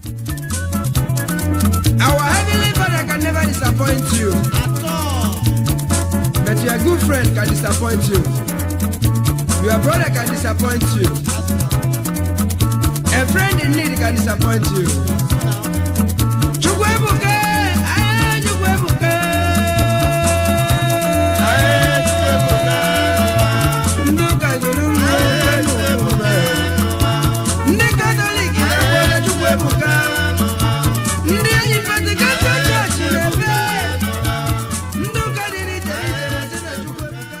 Our heavenly Father can never disappoint you. But your good friend can disappoint you. Your brother can disappoint you. A friend in need can disappoint you. Chukwuebuka, aye, Chukwuebuka. Ndị ụka gụrụ Chukwuebuka. Ndị Katọlik na-ekpere Chukwuebuka. Ndị enyi Pentikọstal chọọchị na-efe. Ndị ụka dị n'iche n'iche na-asị na Chukwuebuka.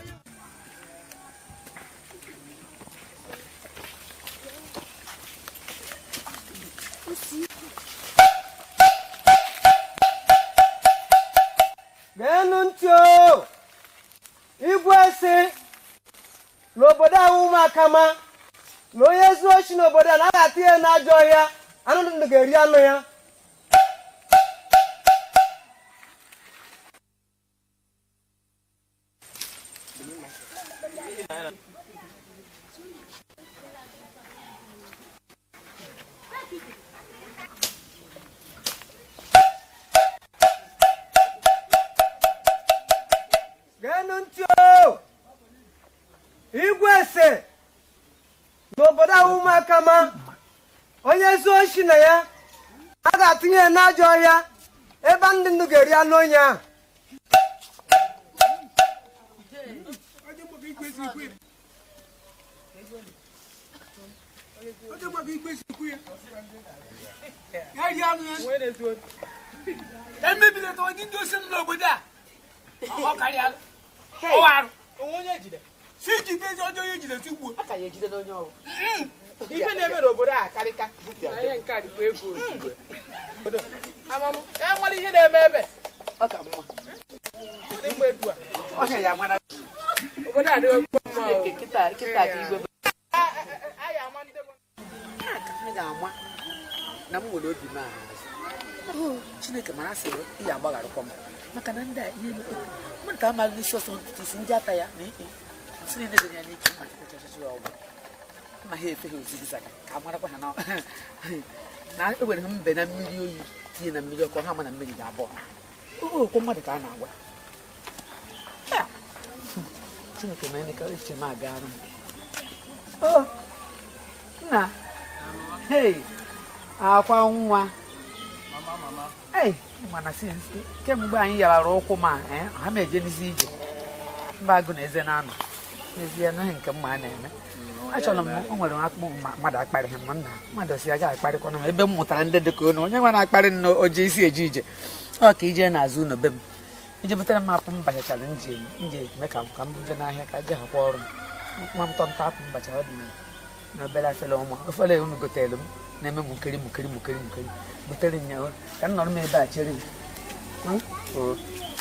geenụ ntị o igwe si n'obodo ahụ ụmụakama na onye zuo ochi n'obodo a na-aga ata ihe n'ajọ ọhịa anụ ndụ ga-eri anụ ya geenụ ntị o igwe si n'obodo ahụ ụmụakama onye zuo ochi na ya a ga-atụnye ya n'ajọ ọhịa ebe ndị ndụ ga-eri anụ onye ahụ emebiri ta onye ndị osi m n'obodo a ọ karịa ọwarụ si jide ezi ọjọọ onye jide si gbuo ife na-eme n'obodo a karịka ihe nke a dịkwa ego ozugbo amam e nwere ihe na-eme ebe n'igbe etu a obodo a dịghị okwu mma o. A- a- a- anyị ama ndị bụ m ga-ama na m nwere obi m ahụ chineke mara sị ihe agbagharịkwa m maka na ndị a ihe emekwa mmadụ ka amaghị n'isi ọsọ ntutu isi ndị ata ya na ikpe si niile dị ya n'ike mma chịkọchachị ya ọgwụ ma ha efe ha ozigzaga ka a marakwa ha na na ewere ha mbe na mmiri oyi tinye na mmiri ọkụ ha ma na mmiri ga-abụọ okwu mmadụ ka a na-agwa Ya. chineke na eme ka echiche m agara m Oh, nna hei akwa nwa ei mana si kemgbe anyị yarara ụkwụ ma eh, ha ma ejenizi ije mba agụ na eze na-anọ n'ezie anaghị nke mma a na-eme achọrọ m o nwere akpụ ma- mmadụ akparị ha ma nna mmadụ si aga akparịkwana m ebe m mụtara ndị dị ka unu onye nwe na-akparị nna oje isi eje ije ọ ka ije n'azụ ụlọ be m ije butere m apụ m bachachara nje nje eme ka m ka m buje n'ahịa ka je hakwa ọrụ m nwa m tọnta apụ m bachara ọ dị na- na obere afele ọma ofele unu gotere m na-eme mukiri mukiri mukiri mukiri butere m ya o, ka m nọrọ m ebe a chere m Hmm? O.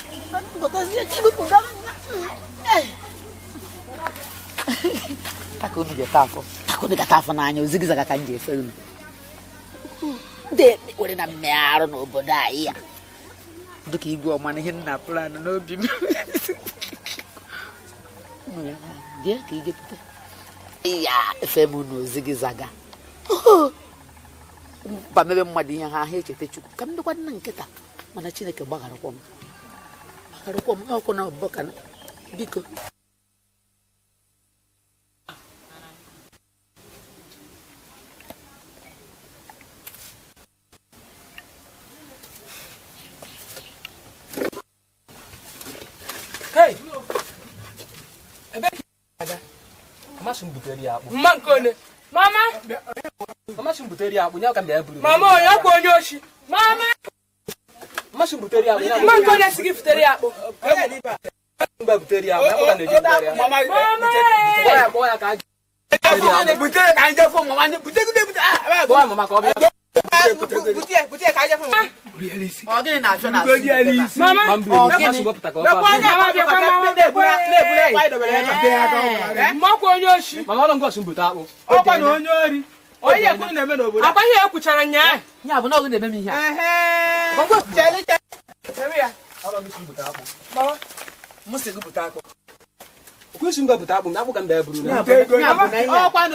taka unu ga-ete afọ taka unu ga-ata afọ n'anya ozigizaga ka m ji efe unu ndị were na mmegharụ n'obodo anyị ya dịka igwe ọma na ihe nna plan n'obi m bịa ka ị jepụta ya efe m unu ozigizaga ba mebe mmadụ ihe ha ha echeta chukwu ka m dịkwa nna nkịta mana chineke gbagharakwa m gbagharakwa m ọkụ na ọbụbọ ka na biko Hey! ebe ka ị aga amasị m butere ya akpụ mma nke onye mama amasị m butere ya akpụ nye ka m bịa buru mama onye ọkwa onye oshi mama amasị m butere ya akpụ mma nke onye si gị fitere ya akpụ mgbe butere ya akpụ ya ka na-eji butere ya mama Kpọọ ya kpọọ ya ka a ji butere ya akpụ butere ka anyị jefụ mama anyị butegide bute kpọọ ya mama ka ọ bịa butere ka anyị jefụ mama ọ gịnị na-achọ na mama ma m buru amasị m wepụta ka ọ faa mama bịakwa mama mma ọkwa onye oshi mama ọlụ ngọsị m bute akpụ ọkwa na onye ori onye ekwuru na-eme n'obodo akwa ihe ekwuchara nyaa ya bụ na ọgụ na-eme m ihe a ọlụ ngọsị m bute akpụ m si gị bute akpụ kwesị mba bute akpụ m akpụ ka mba ya buru na Ya bụ ya bụ na ihe a. ọkwa na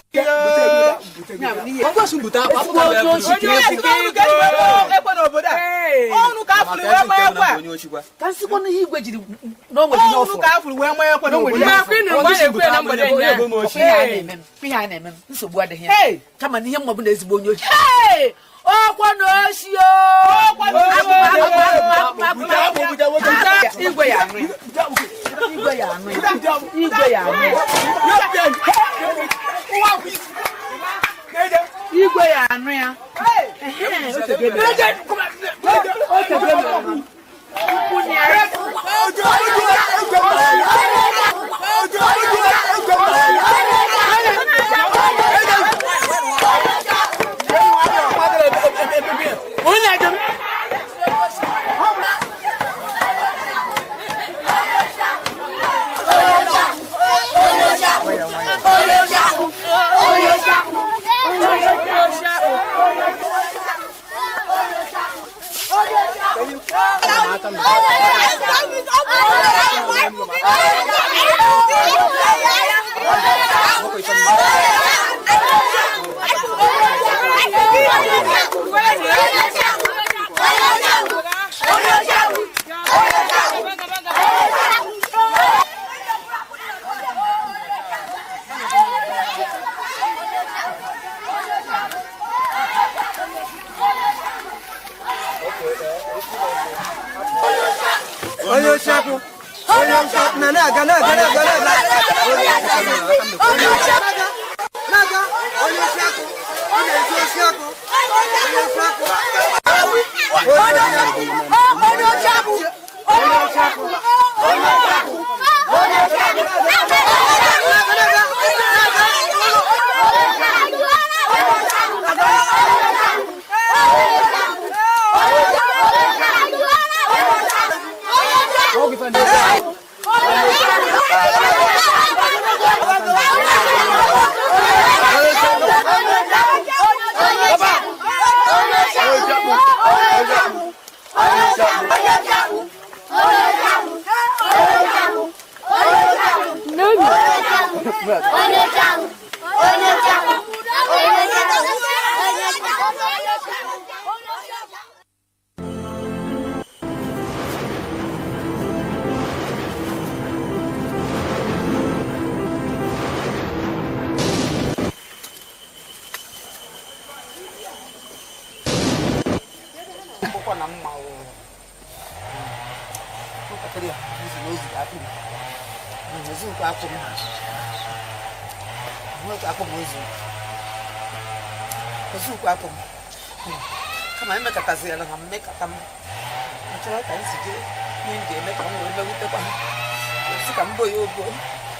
Ya bụ n'ihe ọ kwesị bute akpụ akpụ ka mba ya buru onye osi ka ego ekwe n'obodo a ọnụ ka afụrụ wee ma ekwe onye ochikwa ka nsịkwa na ihe igwe jiri na o nwere ihe ọ ọnụ fụrụ ka afụrụ wee ma ekwe na o nwere ihe Mgbe akwụ ịnụ mgbe a na-ekwu ya na mgbede onye nya. bụ m ọkwa ochi ihe a na-eme m ihe a na-eme m nsogbu adịghị ya Hey! kama na ihe mma bụ na ezigbo onye ochi Hey! ọkwa na oshi o igwe ya anụ ya igwe ya anụ ya igwe ya anụ ya igwe ya anụ ya Ehe, o tego ebe ya. O tego ebe ya. Ukwu na ya. onye ochi akwụ onye ochi akwụ na na-aga na-aga na-aga na-aga onye ochi akwụ onye ochi akwụ na-aga onye ochi akwụ ọ na-eji ochi akwụ onye ochi akwụ onye ochi akwụ onye ochi akwụ onye ochi akwụ onye ochi akwụ onye ochi akwụ na-aga na-aga akwụkwọ na mma o nwatakịrị a nzi na ozi akpụ m ozi nke akpụ m nwoke akpụ m ozi ozi nke akpụ m kama emekọtaziela ha mmekọta m achọrọ ka m si jee ihe m ga-eme ka m wee mewutekwa ha ozi ka m bo ya ogo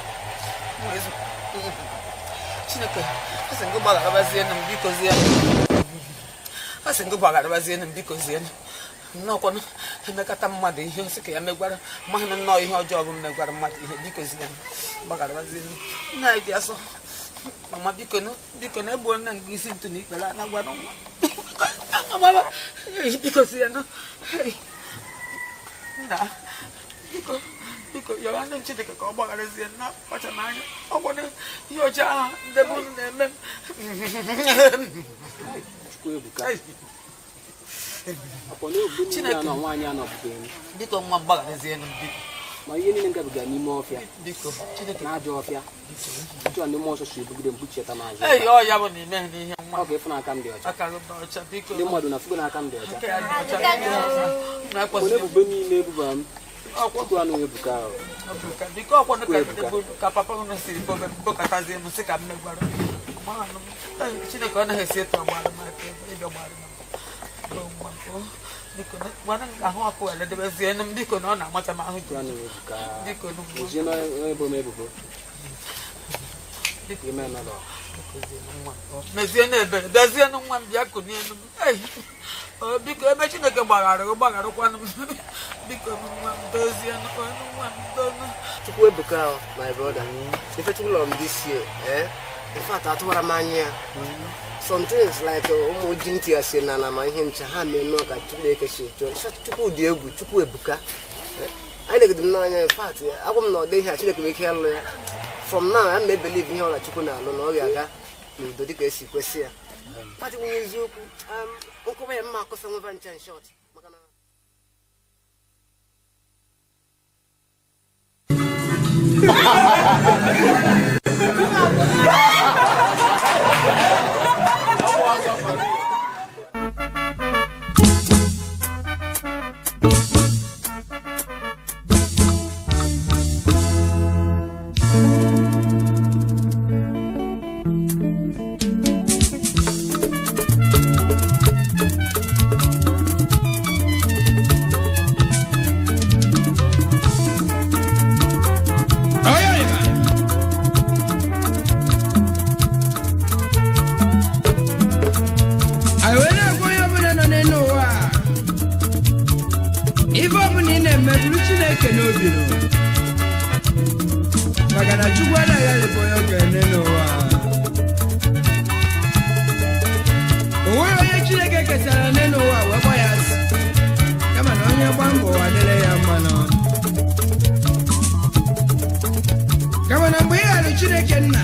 chineke asị ngụ gbagharabazie m biko zie a sị ngụ gbagharabazie m biko zie nnọọkwanụ emekata mmadụ ihe nsị ka ya megwara mmanụ nnọọ ihe ọjọọ bụ megwara mmadụ ihe biko zie m gbagharabazie m nna anyị dị asọ mama biko nụ biko na egbuo nna nke isi ntụ na ikpere a na-agwara nwa amama biko zie nụ nna biko biko yọrọ ndị chineke ka ọ gbagharazie nna kpacha n'anya ọgwụna ihe ọjọọ ahụ ndị bụ unu na-eme m chukwu ebuka akpọ na obodo niile Chineke. anọ nwaanyị anọpụta elu biko nwa m gbagharazie nụ m biko ma ihe niile ngabiga n'ime ọfịa biko chineke na ajọ ọfịa chụọ ndị mmụọ nsọ si ebugide mkpuchieta n'azụ ei ọ ya bụ na ime n'ihe nwa ọ ga-efu n'aka m dị ọcha aka gị dị ọcha biko ndị mmadụ na fugo n'aka m dị ọcha aka ya dị ọcha na onye ekpọsị ebubo niile ebuba m ọkwụ anụ ebuka ahụ Ebuka, biko ọkwanụ ka ndị bụ ka papa unu siri bobe bokọtazie m sị ka m megwara Mmanụ m, ei, chineke ọ naghị esi etu ọgbara m aka ebe ịbịa gbara m Bụ nwa m, o, biko na- gwana m ahụ ọkụ eledebezie m biko na ọ na-amacha m ahụ ọkwụ anụ ebuka biko na nwa ozie na onye ebo m ebubo Biko. ime nọdọ mezie n'ebere dozie nụ nwa m bịa kunie nụ m Ei, o, biko ebe chineke gbaghara gị gbagharakwanụ m biko nụ nwa m dozie nụ ọnụ nwa m donu Chukwu ebuka o, my brother. Ife Chukwu lọrọ m this year, eh? In fact, atụwara m anya ya. Some things like uh, ụmụ ji ntị ya si na na ma ihe ncha ha mee nnọọ ka Chineke si chọọ. Nsọ Chukwu dị egwu, Chukwu ebuka. Eh? anyị legide m n'anya in fact agwa m na ọ dị ihe a chineke nwere ike ịlụ ya from now a ma ebelive ihe ọla chukwu na-alụ na ọ ga-aga n'udo dịka esi kwesị ya pati nwunye eziokwu um, nkọwa ya mma akọsa nweba ncha in short maka na anyị wee na-agwa onye ọbụla nọ n'elu ụwa a, ife ọbụla ị na-eme bụrụ chineke n'obi nụ. maka na chukwu anaghị alịbụ onye okenye n'ụwa a. o nweghị onye chineke kesara n'elu ụwa wee gba ya asị kama na onye gba mbọ ụwa dịrị ya mma nọ kama na mgbe ị ghara chineke nna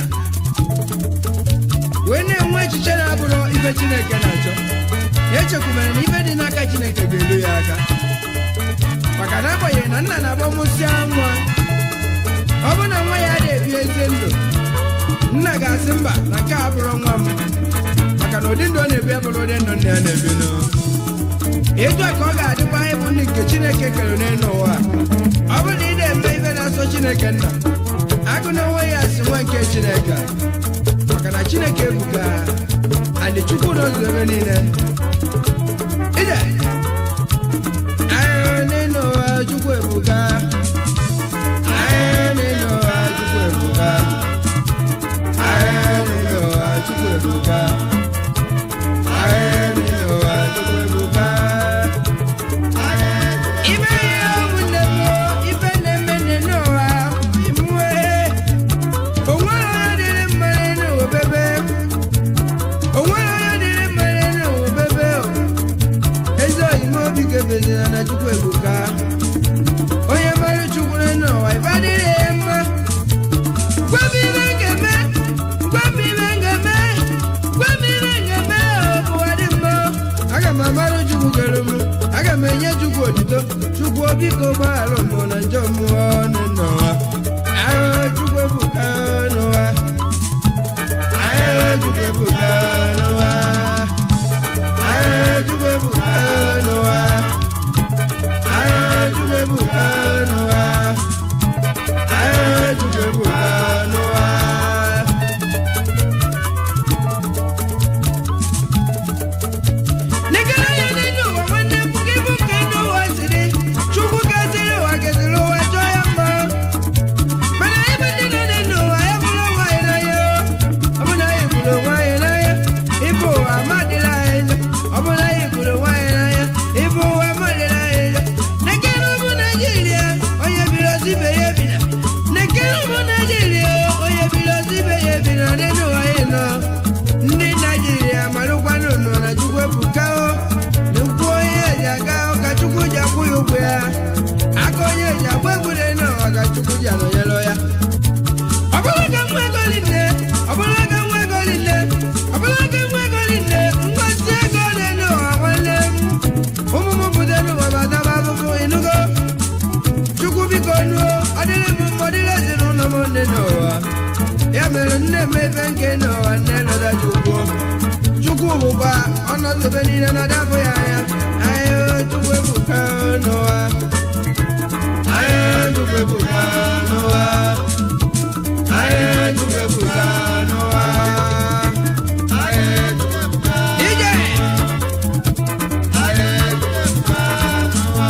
wee na-enwe echiche na-abụrụ ife chineke na-achọ ya echekwubere na ife dị n'aka chineke ga-eru ya aka maka na agbanyeghị na nna na-agbamụsịa nwa ọ bụ na nwa ya na-ebi ezi ndụ nna ga-asị mba na nke a bụrụ nwa m maka na ụdị ndụ ọ na-ebi abụrụ ụdị ndụ nna ya na-ebi nụ etu a ka ọ ga-adịkwa ịbụ ndị nke chineke kere n'elu ụwa ọ bụrụ na ị na-eme ife na-asọ chineke nna agụ na onwe ya si nwa nke chineke maka na chineke ebuka adị chukwu n'ụzọ ebe niile ije ahịa n'elu ụwa chukwu ebuka ahịa n'elu ụwa chukwu ebuka ahịa n'elu ụwa chukwu ebuka ahịa n'elu ụwa chukwu ebuka ibe ihe ụmụnne m ife na-eme n'elu ụwa imue onwere onye dịrị mma n'elu ụwa bebe onwere onye dịrị mma n'elu ụwa bebe ezi oyime obi gebezira na chukwu ebuka onye mara chukwu n'elu ụwa ife adịrị ya mma gwa m ibe m ga-eme gwa m ibe m ga-eme gwa m ibe m ga-eme ụwa dị mma aga m amara chukwu kere m aga m enye chukwu otito chukwu biko gbaghara mbụ na njọ mmụọ n'ụwa ahụ chukwu ebuka n'ụwa ahụ chukwu ebuka n'ụwa ahụ chukwu ebuka n'ụwa ahụ chukwu ebuka n'ụwa ahụ chukwu ebuka n'ụwa Nekere ya n'elu ụwa nwanne m gị bụ ka elu ụwa siri Chukwu kesịrị ụwa kesịrị ụwa chọọ ya mma mana ebe ndị nọ n'elu ụwa ya bụrụ onwe anyị n'anya ọ bụ na anyị bụrụ onwe anyị n'anya ịbụ ụwa amadịla anyị njọ ọ bụ na anyị bụrụ onwe anyị n'anya ịbụ ụwa amadịla anyị njọ nekere ụmụ Naijiria onye biri ozi ibe ya ebina nekere ụmụ Naijiria onye biri ozi ibe ya ebina n'elu ụwa anyị nọ ndị Naijiria marụkwanụ nọ na Chukwu ebuka o n'ukwu onye eji aga ka Chukwu ji akwụ ya ụgwọ ya aka onye eji agba egwure n'ụwa ka Chukwu ji anọnyere ya ọ bụrụ ka nwa ego niile ọ bụrụ ka nwa ego niile ọ bụrụ ka nwa ego niile mgbazi ego n'elu ụwa nwanne m ụmụ m pụta n'ụwa bataba abụbụ ịnụgo chukwu biko nuo ọ dịrị m mma ọ dịrị ezinụlọ m nne n'ụwa ya mere nne m ebe nke n'ụwa nne nọda chukwu chukwu bụkwa ọnọdụ ebe niile na-adabụ ya anya ahịa chukwu ebuka n'ụwa ahịa chukwu ebuka n'ụwa ahịa chukwu ebuka n'ụwa ahịa chukwu ebuka ije ahịa chukwu ebuka n'ụwa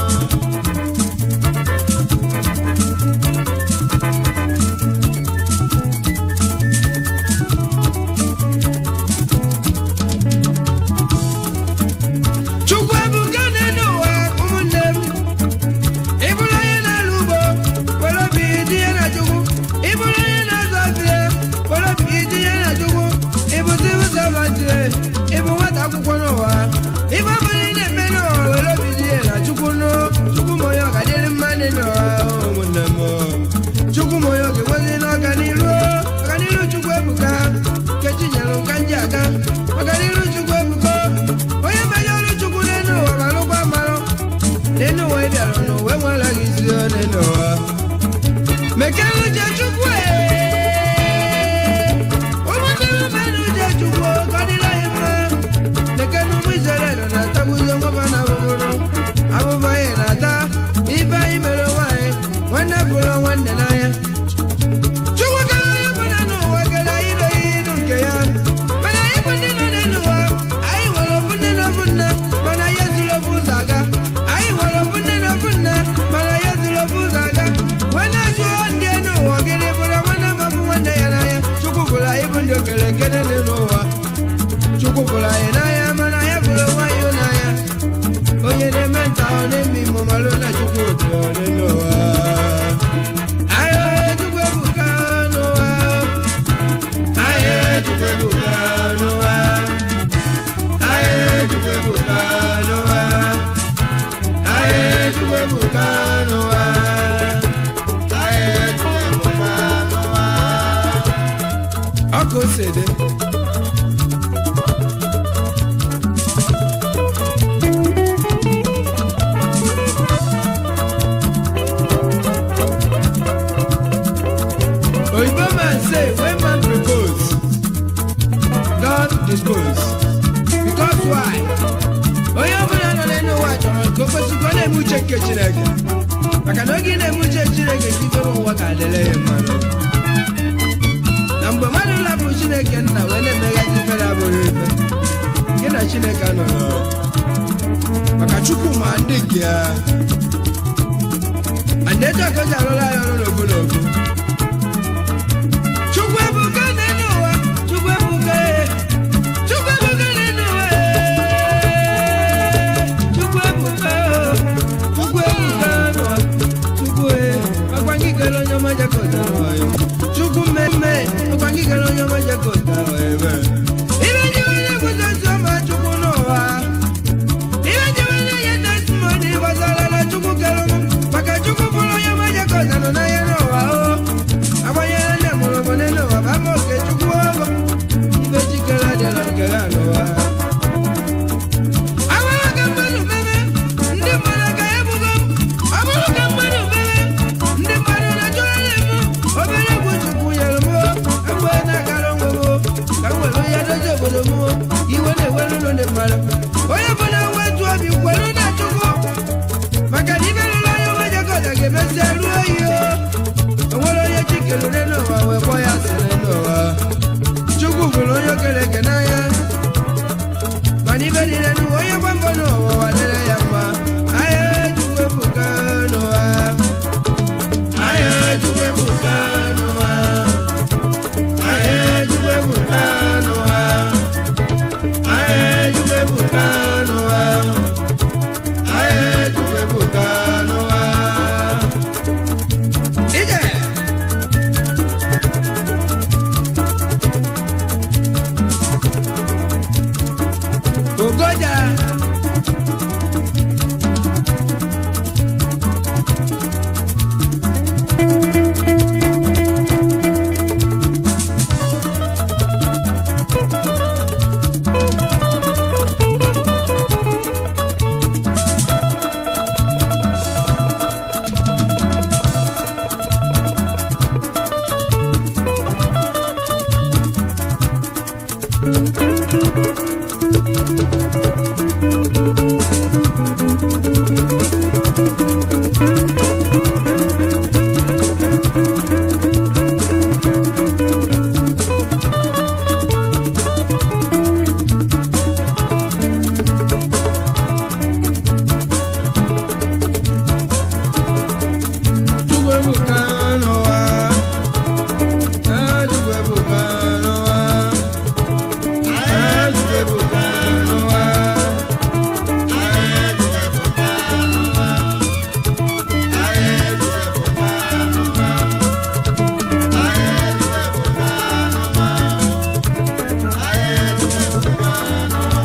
chukwu ebuka n'elu ụwa ụmụnne m ị bụrụ onye na-alụ ugbo were obi tinye na chukwu ị bụrụ onye na-azụ afịa were obi tinye na chukwu ịbụ civil servant ịbụ nwata akwụkwọ n'ụwa ife ọbụla ị na-eme n'ụwa were obi tinye na chukwu nụ chukwu ma onye ọgadịrị mma dị n'ụwa why onye ọbụla nọ n'elu ụwa chọrọ ka o kwesịkwa na-eme uche nke chineke maka na oge ị na-eme uche chineke ka ife n'ụwa ga-adịle ya mmadụ na mgbe mmadụ lapụrụ chineke nna wee na-emeghachi ife na-abụghị ife gị na chineke nọrọ maka chukwu ma ndị nke ya andeto akoji alụla ya ọrụ n'obu n'obu chukwu ebuka n'elu ụwa chukwu ebuka ee. chukwu ebuka n'elu ụwa ee. chukwu ebuka oo. chukwu ebuka n'ụwa chukwu ee. ọkwa gị kere onye ọma jakọta ụwa ya. chukwu mmemme ọkwa gị kere onye ọma jakọta ụwa ya ebe. ibe ndị onye kwụsịsị ọma chukwu n'ụwa ihe njewe na-enye testimoni gbasara chukwu kere m maka chukwu bụrụ onye maja ka ọza nọ n'ahịa n'ụwa o agbanyere ndị mụrụ bụ n'elu ụwa bụ ama oke chukwu ọgụ ibe chikere adịla nkere a n'ụwa Abụrụ ka mmadụ meme, ndị mmadụ ka ebugo m. Ọ bụrụ ka mmadụ meme, ndị mmadụ na-achọgharị m. Obere egwu Chukwu nyere m o, egbe na-agara onwe m o. Ka m were ya dozie obodo m o. Iwe na-ewere ụlọ ndị mmadụ. Onye bụ na wetu obi kwere na Chukwu. Maka na ibe rụrụ onye nwe Jekọta ga-emesịa ruo oyi o. O nwere onye chi kelere n'ụwa wee kpọọ ya asịrị n'ụwa. Chukwu bụrụ onye o kere eke n'anya mana ibe niile n'ụwa onye gba mbọ n'ụwa ụwa dịrị ya mma ahịa chukwu ebuka n'ụwa ahịa chukwu ebuka n'ụwa ahịa chukwu ebuka n'ụwa ahịa chukwu ebuka n'ụwa ahịa chukwu ebuka n'ụwa ije Ogoja. Chukwu ebuka n'ụwa. Ah, Chukwu ebuka n'ụwa. Ah, Chukwu ebuka n'ụwa. Ah, Chukwu ebuka n'ụwa. Ah, Chukwu ebuka n'ụwa. Ah, Chukwu ebuka n'ụwa. Ah, Chukwu ebuka n'ụwa.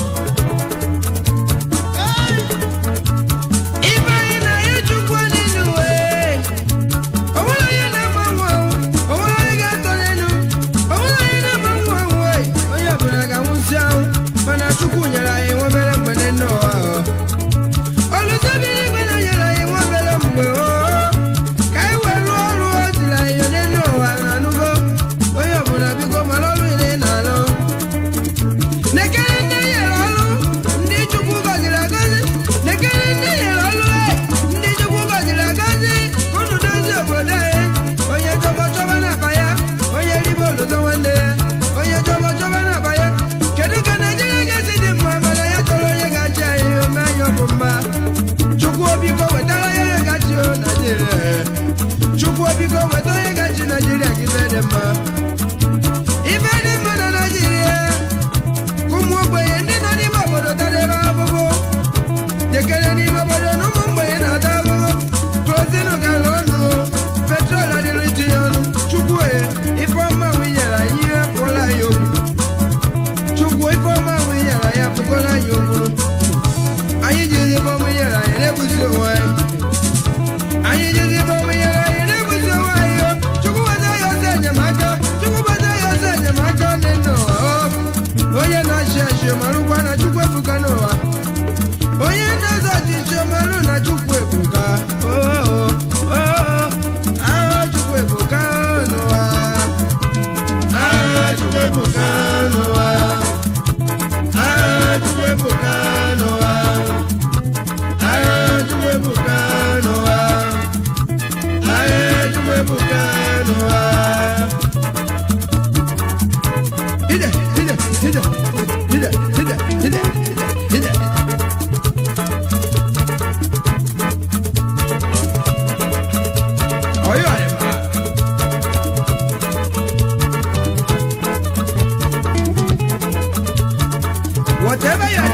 Ibe anyị na-enye Chukwu n'elu wee. O nwere onye na-ama nwa ahụ, o nwere onye ga-atọ n'elu, o nwere onye na-ama nwa ahụ wee. Onye ọbụla ga-anwụsị ahụ, mana Chukwu nyere anyị nwa obere mgbe n'elu ụwa ahụ. Olùsọ bi n'igwe na nyere anyị nwa obere mgbe oo. Ka anyị wee rụọ ọrụ o ziri anyị n'elu ụwa na-anụgo. Onye ọbụla biko mara ọrụ ile ị na-alụ. Nekere ndị nyere ọrụ, ndị Chukwu gọziri agọzi. Nekere ndị nyere ọrụ, e, ndị Chukwu gọziri agọzi. Unu dozie obodo anyị. Onye chọbọ chọbọ n'akpa ya, onye ribe oluzo nwanne ya. Onye chọbọ chọbọ n'akpa ya. Kedu ka Naijiria ga-esi dị mma mana ya chọrọ onye ga-achị anyị ome anyị ọ bụ mma. Chukwu biko wetara ya onye ga-achị o Naijiria. Chukwu biko weta onye ga-achị Naijiria ka ife dị mma. Ife dị mma na Naijiria. ụmụ ogbenye ndị nọ n'ime obodo tara ebe ahụhụ jekere n'ime obodo na ụmụ mgbenye na-ata ahụhụ klozinu gara ọnụ petrol adịrị itinye ọnụ chukwu e ifeọma winyere anyị ihe pụọla anyị okwu chukwu ifeọma winyere anyị apụkọla anyị okwu anyị jizi ifeọma nyere anyị na-ebuzi onwe anyị anyị jizi ifeọma nyere anyị na-ebuzi onwe anyị o. chukwu weta ya ọsọ enyemaka chukwu weta ya ọsọ enyemaka dị n'ụwa o. onye na-achị achị marụkwa na chukwu ebuka n'ụwa onye na-eze ọchịchị marụ na chukwu ebuka oo aha chukwu ebuka n'ụwa aha chukwu ebuka n'ụwa aha chukwu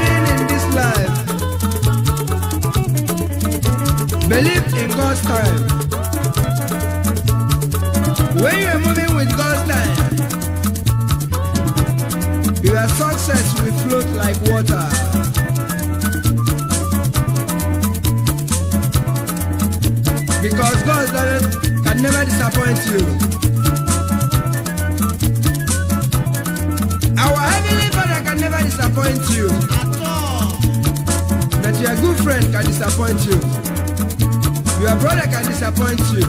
living in this life, believe in God's time. When you are moving with God's time, your success will float like water. Because God doesn't- can never disappoint you. Our Heavenly Father can never disappoint you. That your good friend can disappoint you. Your brother can disappoint you.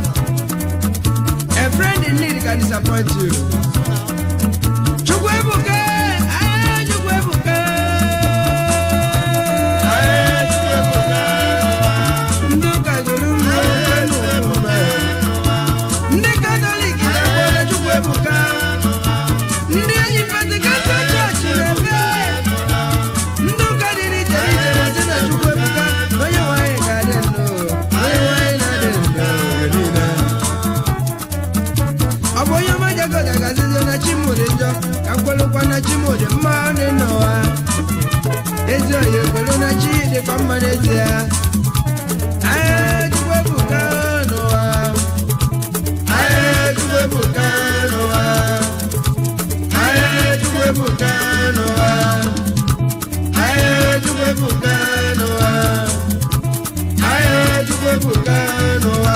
A friend in need can disappoint you. Chukwuebuka, ah, Chukwuebuka. Ndị ụka gụrụ mmụọ Ndị Katọlik na-ekpere Chukwuebuka. Ndị enyi Pentikọstal chọọchị na-eme. Ndị ụka dị n'iche n'iche na-asị na Chukwuebuka, onye nwe anyị ga-adị ndụ, onye nwe anyị na-adị ndụ mgbe niile. ọ bụ onye ọma jagoda gazizi na chimu dị njọ ka kwelụkwa na chimu dị mma dị n'ụwa ezi oyi ekwelu na chi dịkwa mma n'ezie ahịa chukwu ebuka n'ụwa ahịa chukwu ebuka n'ụwa ahịa chukwu ebuka n'ụwa ahịa chukwu ebuka n'ụwa ahịa chukwu ebuka n'ụwa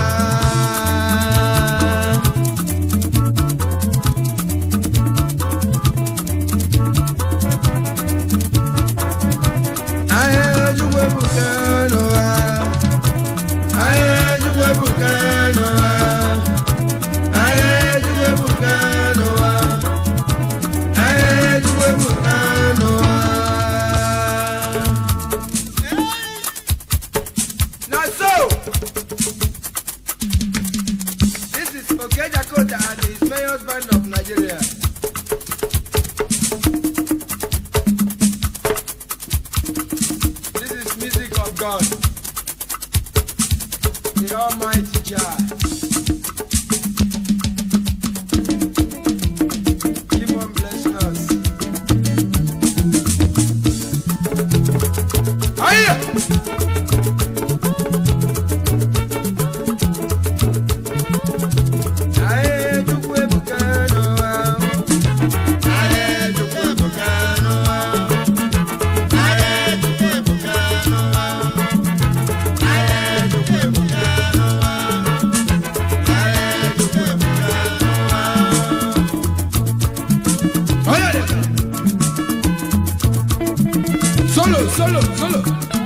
Ahịa Chukwu ebuka n'ụwa. Ahịa Chukwu ebuka n'ụwa. Ahịa Chukwu ebuka n'ụwa. Ahịa Chukwu ebuka n'ụwa. Na so, this is Okejakota and his mayor's band of Nigeria. This is music of God. The Almighty Jah. Keep on blessing us. Hiya! Aye, Chukwu ebuka n'ụwa. Aye, Chukwu ebuka n'ụwa. Óyale. Solo, solo, solo.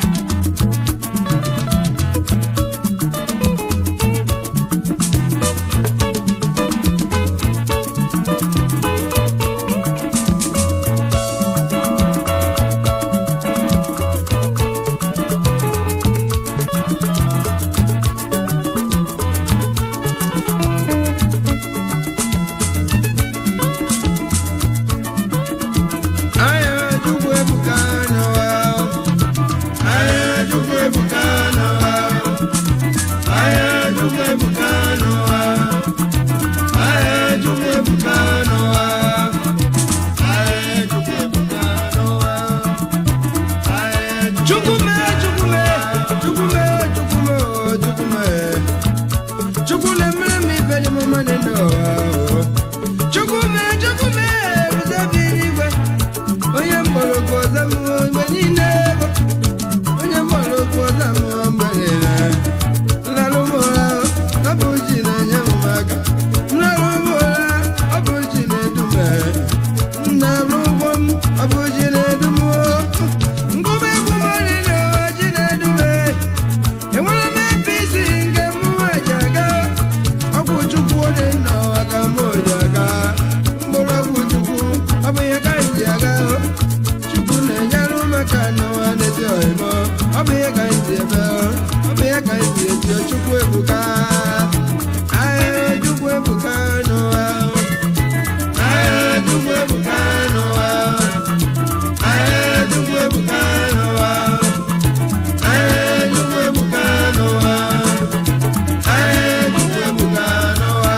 Aya Chukwu ebuka n'ụwa. Aya Chukwu ebuka n'ụwa. Aya Chukwu ebuka n'ụwa. Aya Chukwu ebuka n'ụwa. Aya Chukwu ebuka n'ụwa. Aya Chukwu mee, Chukwu mee, Chukwu mee, Chukwu mee, oh, Chukwu mee. Chukwu na-emere m ife dị m mma n'ụwa, oh. Chukwu mee, Chukwu mee, ebube bi n'igwe. onye mgbọrọgwụ ọzọ m mgbe niile bụ onye mgbọrọgwụ ọzọ m mgbe niile nlarụ m ụra ọ bụ ji na-enye m aka nlarụ m ụra ọ bụ ji na-edu m nnarụ ụgbọ m ọ bụ ji na-edu m ngụba egwu m niile ụwa ji na-edu m enwere m apc nke m ji aga ọgwụ chukwu dị n'ụwa ka m ji aga mgbọrọgwụ chukwu ọ bụ ihe ka m ji aga chukwu na-enyere ụmụaka n'ụwa n'ezi oyibo ọ bụ ihe ka m ji ebe ọ bụ ihe ka m ji eti chukwu ebuka ahịa chukwu ebuka n'ụwa ahịa chukwu ebuka n'ụwa ahịa chukwu ebuka n'ụwa ahịa chukwu ebuka n'ụwa ahịa chukwu ebuka n'ụwa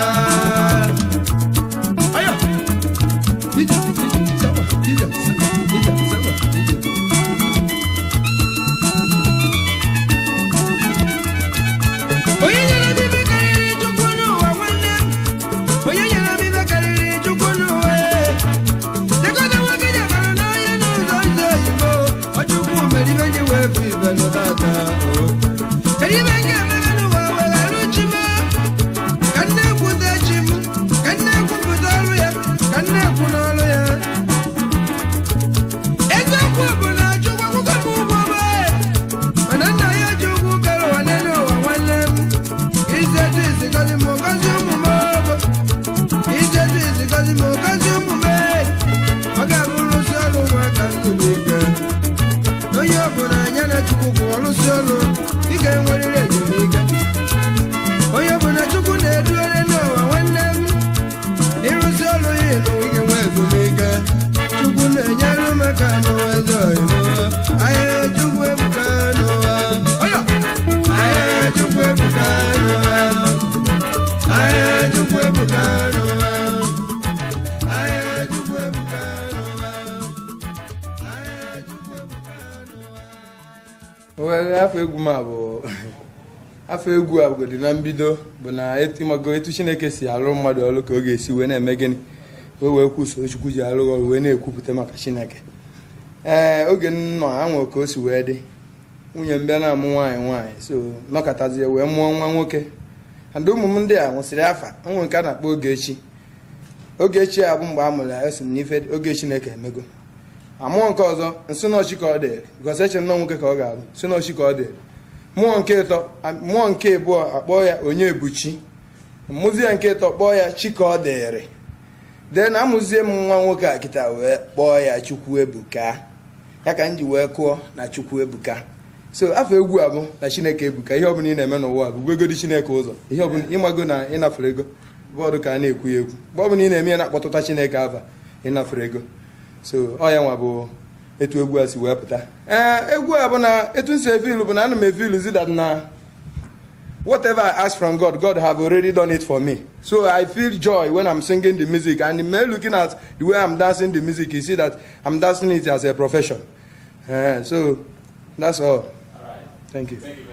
Aya! Ija, ija, sawa, ija, sawa, ija, sawa, ija. were afọ egwu m a bụ afọ egwu a bụgodi na mbido bụ na ịmago etu chineke si alụ mmadụ ọrụ ka ọ ga-esi wee na-eme gịnị wee wee kwuso chukwu ji alụ ọrụ wee na-ekwupụta maka chineke ee oge m nọ anwụ ka o si wee dị nwunye m bịa na-amụ nwaanyị nwaanyị so nọkọtazie wee mụọ nwa nwoke and ụmụ m ndị a nwụsịrị afa onwe nke a na-akpọ ogechi ogechi a bụ mgbe a mụrụ ya esi m n'ife oge chineke emego amụọ nke ọzọ nsịnọchi ka ọ dịrị gosi eche nnọọ nwoke ka ọ ga-alụ nsịnọchi ka ọ dịrị mmụọ nke ịtọ mmụọ nke ịbụọ akpọọ ya onye ebuchi mmụzie nke ịtọ kpọọ ya chi ka ọ dịrị dee na amụzie m nwa nwoke a kịta wee kpọọ ya chukwu ebuka ya ka m ji wee kụọ na chukwu ebuka so afọ egwu a bụ na chineke ebuka ihe ọbụla ị na-eme n'ụwa bụ gwegodi chineke ụzọ ihe ọbụla ịmago na ịnafere ego bọọdụ ka a na-ekwu ya ekwu mgbe ọbụla ị na-eme ya na-akpọtụta chineke aba ịnafere ego so ọ ya nwa bụ etu egwu a si wee pụta ee egwu a bụ na etu m si efilu bụ na ana m efilu zi that na whatever I ask from God, God have already done it for me. So I feel joy when I'm singing the music. And the man looking at the way I'm dancing the music, you see that I'm dancing it as a profession. Uh, so that's all. Thank you.